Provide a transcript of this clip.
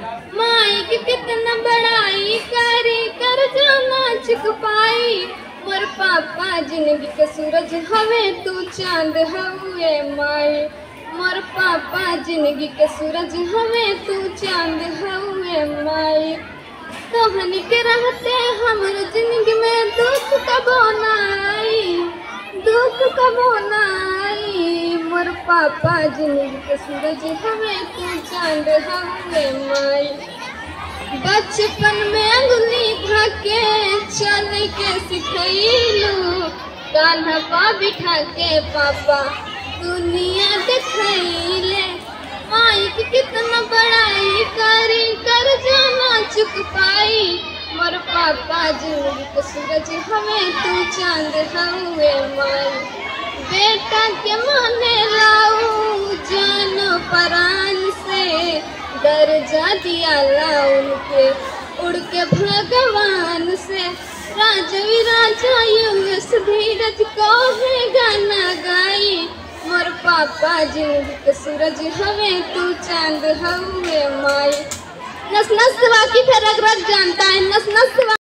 माई के कितना बड़ाई करी कर जाना चुक पाई मोर पापा जिंदगी के सूरज हवे तू चांद हवे माई मोर पापा जिंदगी के सूरज हवे तू चांद हवे माई तोहनी के रहते हमर जिंदगी में दुख कबो ना आई दुख कबो ना आई मोर पापा जिंदगी के सूरज हवे तू चांद हवे माई बचपन में अंगुली धके चल के सिखैलू कान्हा पा बिठा के पापा दुनिया दिखैले माई के कितना बड़ाई करी कर जाना चुक पाई मोर पापा जिंदगी के सूरज हमें तू चांद हवे माई बेटा के माने लाऊ जान परान से दर्जा दिया ला उनके उड़ के भगवान से राजवी राजा युवस धीरज को है गाना गाई मोर पापा जिंदगी के सूरज हवे तू चांद हवे माई नस नस वाकी फिर रग रग जानता है नस नस